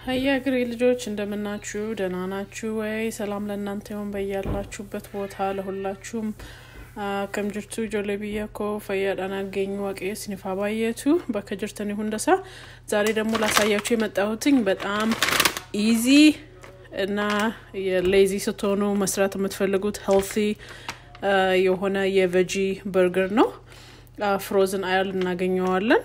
ሀያ እግሬ ልጆች እንደምናችሁ ደህና ናችሁ ወይ? ሰላም ለእናንተ ይሁን በያላችሁበት ቦታ ለሁላችሁም ከም ጅርቱ ጆሌ ብያ ኮ ፈያዳን አገኙ ዋቄ ስኒፋ ባየቱ በከጅርተን ይሁን ደሳ ዛሬ ደግሞ ላሳያችሁ የመጣሁትኝ በጣም ኢዚ እና የሌዚ ስትሆኑ መስራት የምትፈልጉት ሄልቲ የሆነ የቨጂ በርገር ነው። ፍሮዝን አያል እናገኘዋለን።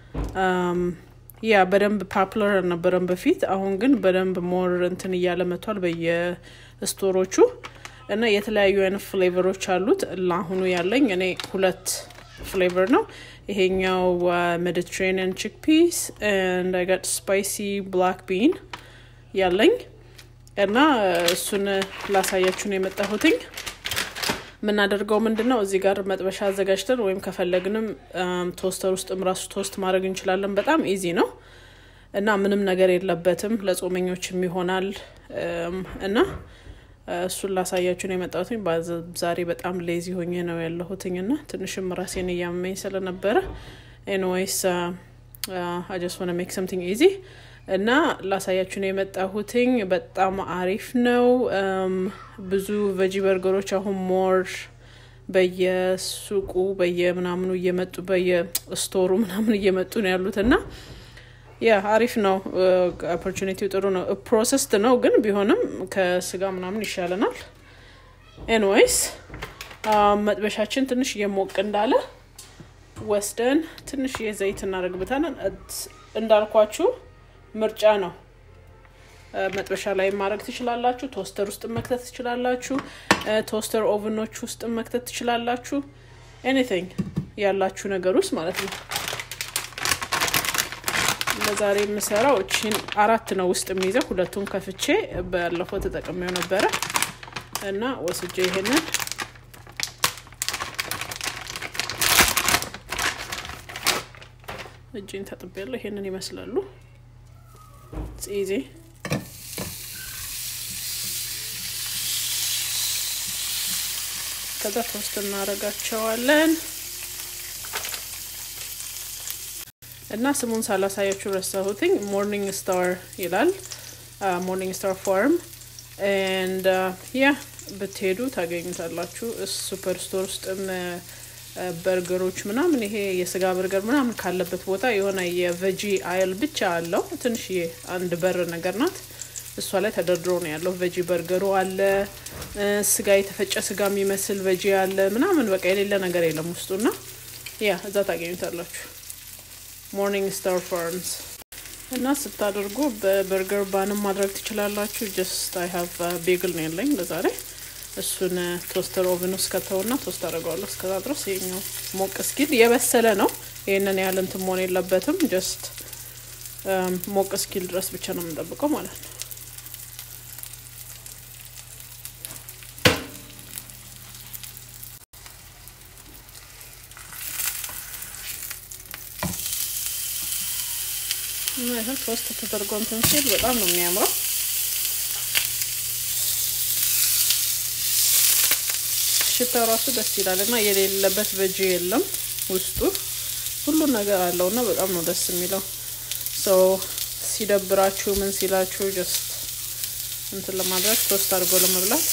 ያ በደንብ ፓፕለር አልነበረም በፊት። አሁን ግን በደንብ ሞር እንትን እያለ መጥቷል በየስቶሮቹ እና የተለያዩ አይነት ፍሌቨሮች አሉት። ለአሁኑ ያለኝ እኔ ሁለት ፍሌቨር ነው። ይሄኛው ሜዲትሬኒያን ቺክ ፒስ እንዳይጋጥ ስፓይሲ ብላክ ቢን ያለኝ እና እሱን ላሳያችሁ ነው የመጣሁትኝ። የምናደርገው ምንድን ነው? እዚህ ጋር መጥበሻ አዘጋጅተን ወይም ከፈለግንም ቶስተር ውስጥም ራሱ ቶስት ማድረግ እንችላለን። በጣም ኢዚ ነው እና ምንም ነገር የለበትም። ለጾመኞችም ይሆናል እና እሱን ላሳያችሁ ነው የመጣሁትኝ። ዛሬ በጣም ሌዚ ሆኜ ነው ያለሁትኝ እና ትንሽም ራሴን እያመኝ ስለነበረ ኤንዌይስ አጀስ ሆነ ሜክ ሰምቲንግ ኢዚ እና ላሳያችሁ ነው የመጣሁትኝ። በጣም አሪፍ ነው። ብዙ ቨጂ በርገሮች አሁን ሞር በየሱቁ በየምናምኑ እየመጡ በየስቶሩ ምናምን እየመጡ ነው ያሉት እና ያ አሪፍ ነው። ኦፖርቹኒቲው ጥሩ ነው። ፕሮሰስድ ነው ግን ቢሆንም ከስጋ ምናምን ይሻለናል። ኤንዌይስ መጥበሻችን ትንሽ እየሞቅ እንዳለ ወስደን ትንሽ የዘይት እናደርግበታለን። እንዳልኳችሁ ምርጫ ነው። መጥበሻ ላይ ማድረግ ትችላላችሁ። ቶስተር ውስጥ መክተት ትችላላችሁ። ቶስተር ኦቨኖች ውስጥ መክተት ትችላላችሁ። ኤኒቲንግ ያላችሁ ነገር ውስጥ ማለት ነው። ለዛሬ የምሰራው እቺን አራት ነው ውስጥ የሚይዘው። ሁለቱን ከፍቼ ባለፈው ተጠቅሜው ነበረ እና ወስጄ ይሄንን እጅን ታጥቤያለሁ። ይሄንን ይመስላሉ ጺዜ ከዛ ቶስት እናደርጋቸዋለን እና ስሙን ሳላሳያችሁ ረሳሁትኝ። ሞርኒንግ ስታር ይላል። ሞርኒንግ ስታር ፋርም ኤንድ ያ ብትሄዱ ታገኙታላችሁ። ሱፐር ስቶር ውስጥም በርገሮች ምናምን ይሄ የስጋ በርገር ምናምን ካለበት ቦታ የሆነ የቨጂ አይል ብቻ አለው። ትንሽዬ አንድ በር ነገር ናት። እሷ ላይ ተደርድሮ ነው ያለው። ቨጂ በርገሩ አለ፣ ስጋ የተፈጨ ስጋ የሚመስል ቨጂ አለ ምናምን በቃ የሌለ ነገር የለም ውስጡና ያ እዛ ታገኙታላችሁ። ሞርኒንግ ስታር ፋርምስ እና ስታደርጉ በበርገር ባንም ማድረግ ትችላላችሁ። ጀስት አይ ሀቭ ቤግል ነው ያለኝ ለዛሬ እሱን ቶስተር ኦቨን ውስጥ ከተውና ቶስት አደርገዋለሁ። እስከዛ ድረስ ይሄኛው ሞቅ እስኪል የበሰለ ነው። ይህንን ያህል እንትን መሆን የለበትም። ጀስት ሞቅ እስኪል ድረስ ብቻ ነው የምንጠብቀው ማለት ነው። ይህ ቶስት ተደርጎ እንትን ሲል በጣም ነው የሚያምረው። ሽታው ራሱ ደስ ይላል እና የሌለበት ቨጂ የለም ውስጡ ሁሉን ነገር አለው እና በጣም ነው ደስ የሚለው። ሰው ሲደብራችሁ ምን ሲላችሁ ጀስት እንትን ለማድረግ ቶስት አድርጎ ለመብላት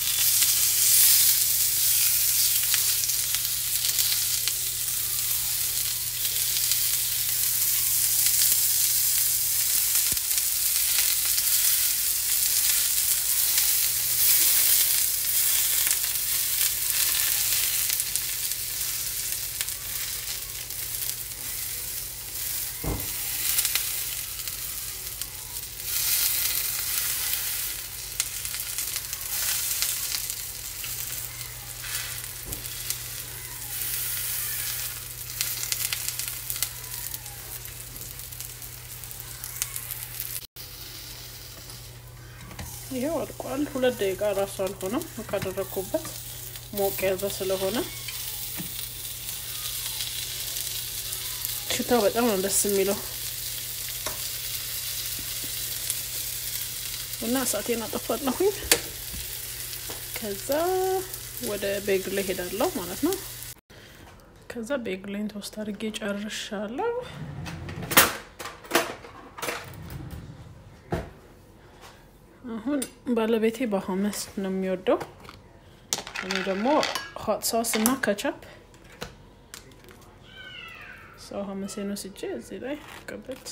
ይሄው አልቋል። ሁለት ደቂቃ ራሱ አልሆነም ካደረግኩበት ሞቅ ያዘ ስለሆነ ሽታው በጣም ነው ደስ የሚለው እና እሳቴን አጠፋለሁኝ። ከዛ ወደ ቤግሌ ሄዳለሁ ማለት ነው። ከዛ ቤግሌን ቶስት አድርጌ ጨርሻለሁ። አሁን ባለቤቴ በሀመስ ነው የሚወደው። እኔ ደግሞ ሆት ሶስ እና ከቻፕ ሰው ሀመሴን ወስጄ እዚህ ላይ ቀበት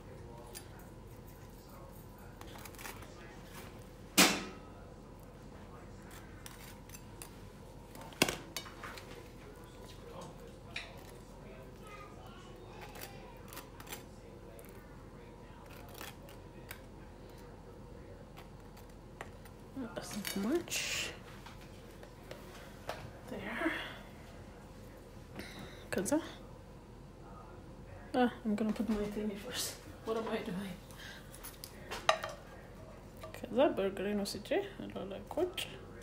doesn't much there. ከዛ ah, I'm gonna put my thing first. What am I doing? ከዛ በርገሬን ወስጄ እላው ላይ ቁጭ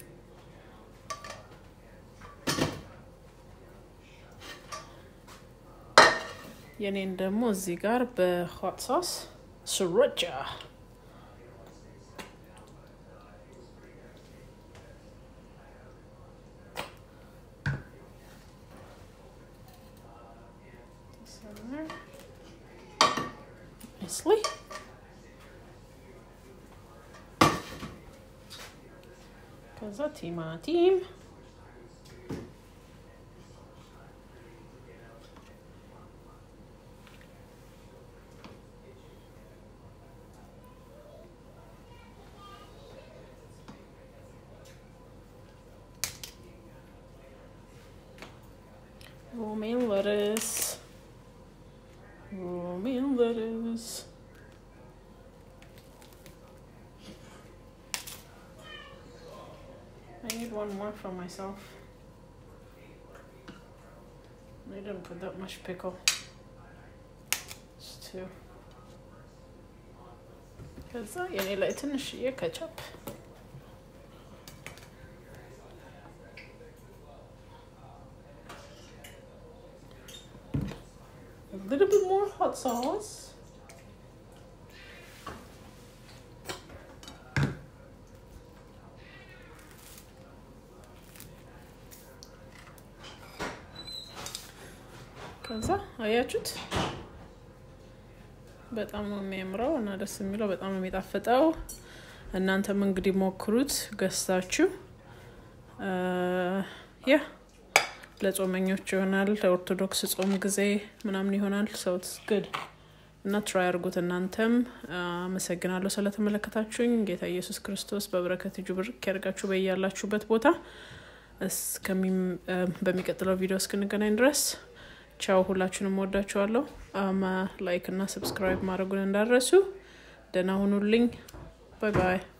የኔን ደግሞ እዚህ ጋር በሆት ሶስ ስሮቻ center nicely. ከዛ ቲማቲም romaine lettuce romaine lettuce I need one more for myself. I didn't put that much pickle. It's two. ከዛ የኔ ላይ ትንሽዬ ከቻፕ a little bit more hot sauce. ከዛ አያችሁት በጣም ነው የሚያምረው እና ደስ የሚለው በጣም ነው የሚጣፍጠው። እናንተም እንግዲህ ሞክሩት ገዝታችሁ ያ ለጾመኞች ይሆናል። ለኦርቶዶክስ ጾም ጊዜ ምናምን ይሆናል። ሰውት ግድ እና ትራይ አድርጉት። እናንተም አመሰግናለሁ ስለተመለከታችሁኝ። ጌታ ኢየሱስ ክርስቶስ በበረከት እጁ ብርክ ያደርጋችሁ በያላችሁበት ቦታ። በሚቀጥለው ቪዲዮ እስክንገናኝ ድረስ ቻው። ሁላችሁንም ወዳችኋለሁ። ላይክ እና ሰብስክራይብ ማድረጉን እንዳረሱ። ደህና ሁኑልኝ። ባይ ባይ።